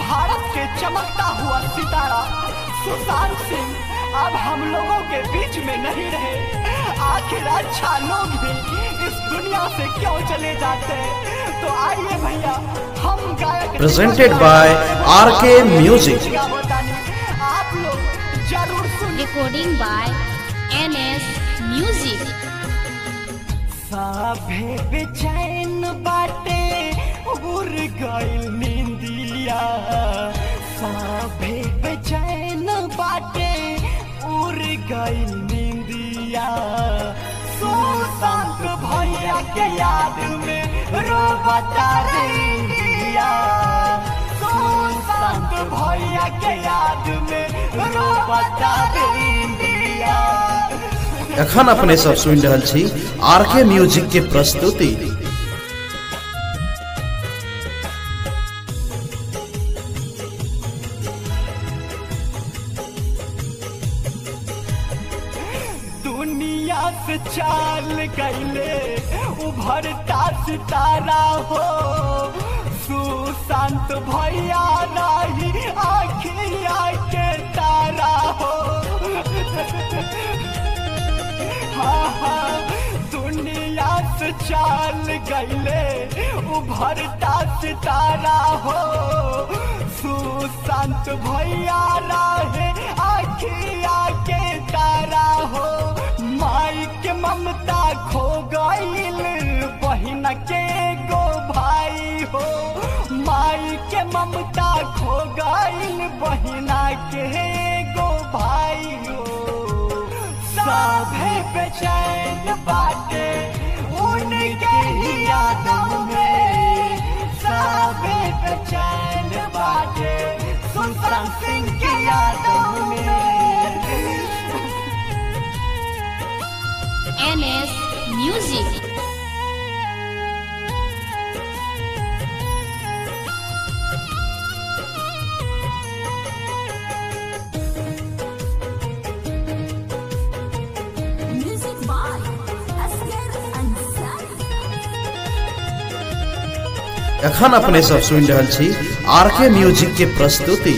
भारत के चमकता हुआ सितारा सुशांत सिंह अब हम लोगों के बीच में नहीं रहे आखिर अच्छा लोग भी इस दुनिया से क्यों चले जाते हैं तो आइए भैया हम गायक Presented by RK Music. आप लोग जरूर सुनिए recording by NS Music. साभे बेचैन बाटे उड़ गइल निंदिया साभे बेचैन बाटे उड़ गइल निंदिया सुशांत भैया के याद में रोबता रे इंडिया सुशांत भैया के याद में रोबता रे इंडिया एखन अपने सब सुनि रहल छी आर के म्यूजिक के प्रस्तुति दुनिया से चाल गईले उभरता सितारा हो सुशांत भैया नहीं आखिया के तारा हो हाँ हाँ दुनिया से चाल गईले उभरता सितारा हो सुशांत भैया रहे आखिया के तारा हो माई के ममता खो गईल बहिन के गो भाई हो माई के ममता खो गईल बहिना के गो भाई हो सभे बेचैन बाटे उनके ही यादों में सभे बेचैन बाटे सुशांत सिंह की यादों में NS Music. Music by Asghar Ansari. एखन अपने सब सुनि रहल छी आर के म्यूजिक के प्रस्तुति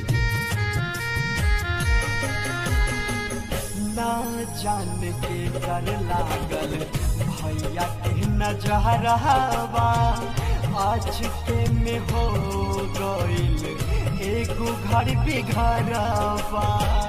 ना जान के कर लागल भैया के नजरवा आज के में हो गइल एगो घर बिघरवा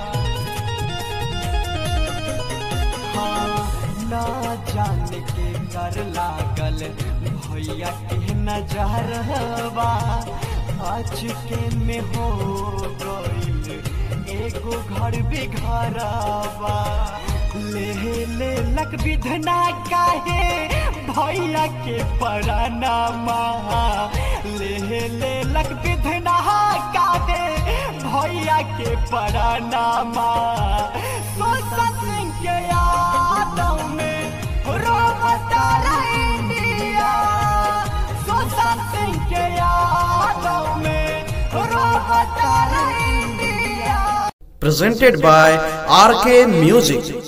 हाँ ना जान के कर लागल भैया के नजरवा आज के में हो गइल एगो घर बिघरवा ले ले लक विधना काहे भैया के परानामा ले ले लक विधना काहे भैया के परानामा सोचा सिंह के यादों में रोबता रहे इंडिया सोचा सिंह के यादों में रोबता रहे India presented by RK Music.